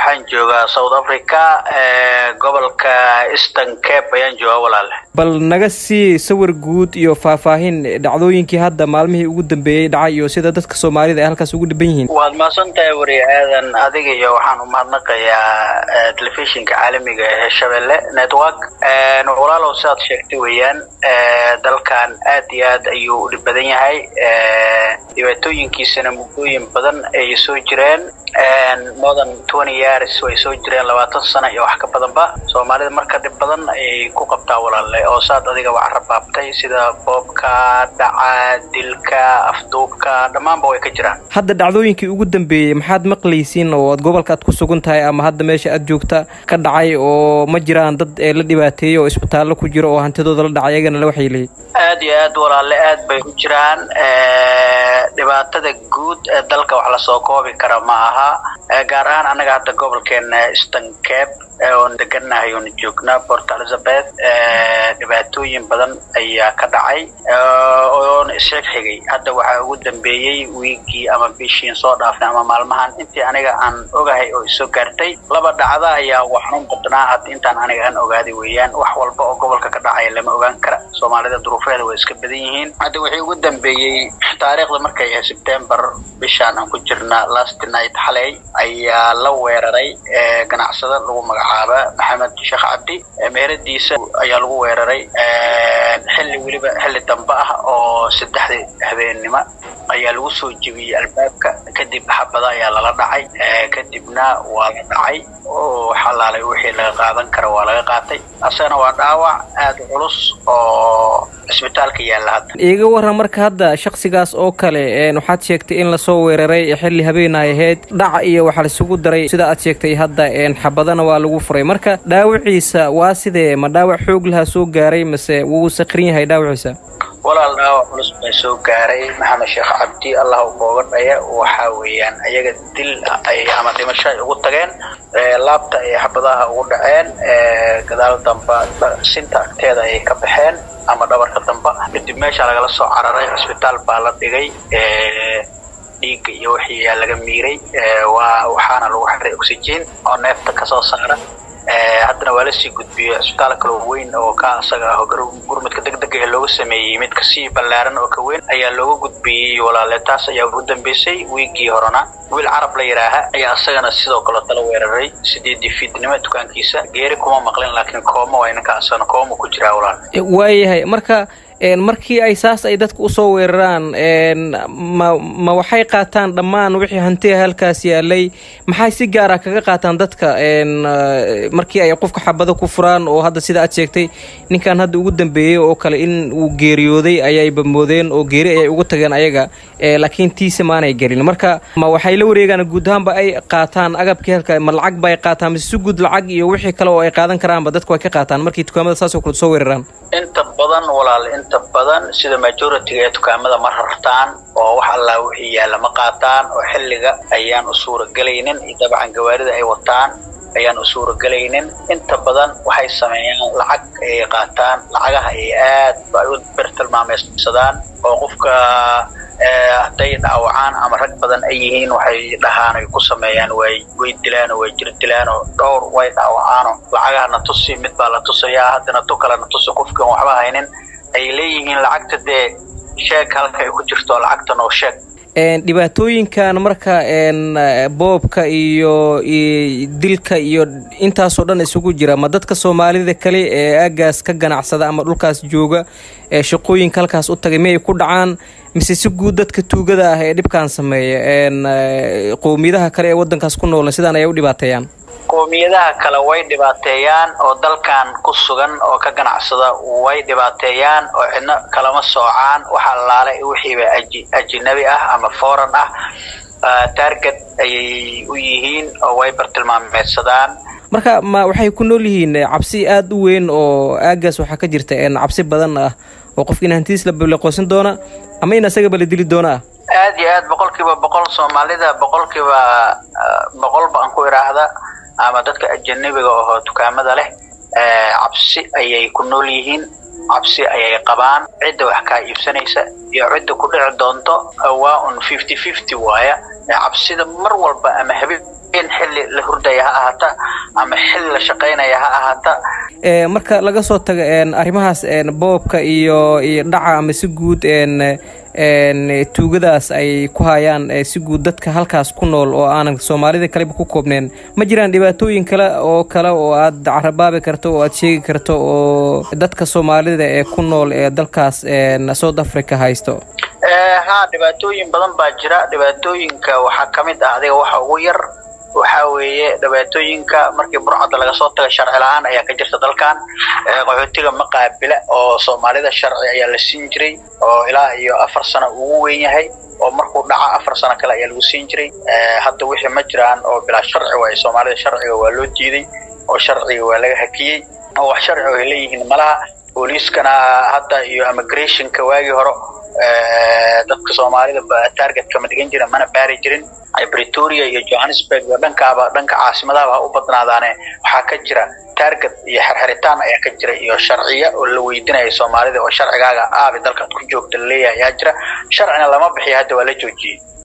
waxaan joogaa south africa gobolka eastern cape ayaan joogaa walaale bal naga sii sawir guud iyo faahfaahin dhacdooyinkii hadda maalmihii ugu dambeeyey dhacay iyo sida dadka soomaalida ay halkaas ugu dhiban yihiin waad mahadsan tahay weri aadan adiga iyo waxaan u mahadnaqayaa telefishinka caalamiga ee shabeelle network walaalow sidaad sheegtay weeyaan dalkan aad iyo aad ayuu u dhib badan yahay dhibaatooyinkiisana muddooyin badan ayay soo jireen modern twenty years way soo jireen labaatan sano iyo wax ka badanba soomaalida marka dhib badan ayay ku qabtaa walaale oo saad adiga wax rabaabtay sida boobka dhaca dilka afduubka dhammaanba way ka jiraan hadda dhacdooyinkii ugu dambeeyey maxaad maqlaysiin oo ad gobolka aad ku sugan tahay ama hadda meesha aad joogta ka dhacay oo ma jiraan dad ee la dhibaateeyey oo isbitaallo ku jiro oo hantidooda la dhacay iyagana la waxay leeyihin aad iyo aad walaale aad bay u jiraan dhibaatada guud ee dalka wax lasoo koobi kara ma aha gaar ahaan annaga hadda gobolkeena eastern cape oon deganahay oon joognaa port elizabeth dhibaatooyin badan ayaa ka dhacay oona isheeg xigay hadda waxaa ugu dambeeyey wiigii ama bishiin soo dhaafnay ama maalmahan intii aniga aan ogahay oo isoo gaartay laba dhacda ayaa waxaan badnaa hadda intaan aniga aan ogaaday weeyaan wax walba oo gobolka ka dhacaya lama ogaan kara soomaalida duruufeeda way iska badan yihiin hadda wixii ugu dambeeyey taariikhda markay ahay september bishaan aan ku jirna last night xalay ayaa la weeraray ganacsada lagu magacaaba maxamed sheekh cabdi meeradiisa ayaa lagu weeraray xilli weliba xilli dambe ah oo saddexdii habeennimo ayaa lagu soo jebiyey albaabka kadib xabada ayaa lala dhacay kadibna waa la dhacay oo xalaalay wixii laga qaadan kara waa laga qaatay asagana waa dhaawac aada culus oo cisbitaalka yaalla hadda iiga waran marka hadda shaksigaas oo kale waxaad sheegtay in lasoo weeraray xilli habeenay ahayd dhaca iyo waxaa laisugu daray sida aad sheegtay hadda xabadana waa lagu furay marka dhaawaciisa waa sidee ma dhaawac xoog lahaa soo gaaray mase wuu sakrin yahay dhaawaciisa walaal dhaawac culus baa soo gaaray maxamed sheekh cabdi allah u booga dhaya waxaa weeyaan ayaga dil ay ama dhimasho ay ugu tageen laabta ay xabadaha ugu dhaceen gadaal damba sinta agteeda ayay ka baxeen ama dhabarka damba kadib meesha lagala soo cararay cisbitaal baa la dhigay dhiigga iyo wixii yaa laga miiray waa waxaana lagu xiray oxygen oo neefta kasoo saara haddana waa lasii gudbiyey cisbitaal kaloo weyn oo ka asaga ah gurmudka degdega ee looga sameeyey mid kasii ballaaran oo ka weyn ayaa looga gudbiyey walaale taas ayaa ugu dambeysay wiigii horena wiil carab la yidhaaha ayaa asagana sidoo kale tala weeraray sideedii fiidnimo dukaankiisa geeri kuma maqlin laakiin kooma waa inanka asagana kooma ku jiraa walaale waayahay marka markii ay saas ay dadka usoo weeraraan ma ma waxay qaataan dhammaan wixii hantiga halkaas yaalay maxay si gaara kaga qaataan dadka markii ay qofka xabado ku furaan oo hadda sida aad sheegtay ninkan hadda ugu dambeeyey oo kale in uu geeriyooday ayayba moodeen oo geeri ayay ugu tageen ayaga laakiin tiise maanay gelin marka ma waxay la wareegaan guud ahaanba ay qaataan agabkii halka ma lacag ba ay qaataan mise si guud lacag iyo wixii kale oo ay qaadan karaanba dadku ay ka qaataan markii dukaamada saasoo kale soo weeraraan inta badan walaal inta badan sida majority-ga ee dukaamada ma rartaan oo wax allaa wixii yaalla ma qaataan oo xilliga ayaan u suuragelaynin iyo dabcan gawaarida ay wataan ayaan u suuragelaynin inta badan waxay sameeyaan lacag ayay qaataan lacagaha ay aad ba ay u bertilmaameysadaan oo qofka hadday dhaawacaan ama rag badan ay yihiin waxay dhahaan ay ku sameeyaan way way dilaan oo way jir dilaan oo dhowr way dhaawacaanoo lacagaha na tusi mid baa la tusayaa haddana tu kale na tusi qofkan waxba haynin ay leeyihiin lacagta dee sheeg halka ay ku jirto lacagta noo sheeg dhibaatooyinkan marka boobka iyo dilka iyo intaasoo dhan isugu jira ma dadka soomaalida kale ee aagaas ka ganacsada ama dhulkaas jooga ee shaqooyinka halkaas u tagay miyay ku dhacaan mise si guud dadka tuugada ah ee dhibkan sameeya qowmiyadaha kale ee wadankaas ku noola sidaan ayay u dhibaateeyaan qowmiyadaha kale way dhibaateeyaan oo dalkan ku sugan oo ka ganacsada way dhibaateeyaan oo cidno kalama soocaan waxa allaale wixiiba ajinabi ah ama foreign ah target ayay u yihiin oo way bartilmaameedsadaan marka ma waxay ku nool yihiin cabsi aada u weyn oo aagaas waxaa ka jirta cabsi badan ah oo qofka in hantidiis la baleqoosan doona ama in asagaba la dili doona ah aad iyo aad boqolkiiba boqol soomaalida boqolkiiba boqolba aan ku idhaahda ama dadka ajanabiga oo dukaamada leh cabsi ayay ku nool yihiin cabsi ayay qabaan cidda wax kaa iibsanaysa iyo cidda ku dhici doonto waa un fifty fifty waaya cabsida mar walba ama habeen xilli la hurdaya ha ahaata ama xilli la shaqaynaya ha ahaata marka laga soo tago arrimahaas boobka iyo iyo dhaca ama si guud tuugadaas ay ku hayaan si guud dadka halkaas ku nool oo aanan soomaalida kaleba ku koobneen ma jiraan dhibaatooyin kale oo kale oo aad carabaabi karto oo aad sheegi karto oo dadka soomaalida ee ku nool ee dalkaas south africa haysto ha dhibaatooyin badan baa jira dhibaatooyinka waxaa ka mid ah adiga waxa ugu yar waxa weeye dhibaatooyinka markii burcadda laga soo taga sharci la-aan ayaa ka jirta dalkan qaxootiga maqaabila oo soomaalida sharci ayaa la siin jiray oo ilaa iyo afar sano ugu weyn yahay oo markuu dhaca afar sano kale ayaa lagu siin jiray hadda wixii ma jiraan oo bilaa sharci waaye soomaalida sharciga waa loo diiday oo sharciga waa laga hakiyey oo wax sharci oo ay leeyihiin malaha booliiskana hadda iyo immigrationka waagii hore dadka soomaalida targetka ma dhigan jirin mana baari jirin bretoria iyo johannesburg iyo dhankaaba dhanka caasimadaaba ha u badnaadaane waxaa ka jira target iyo xerxeritaan ayaa ka jira iyo sharciya oo la weydinaya soomaalida oo sharcigaaga aabi dalkaad ku joogta laleeyahay ayaa jira sharcina lama bixiyo hadda waa la joojiyey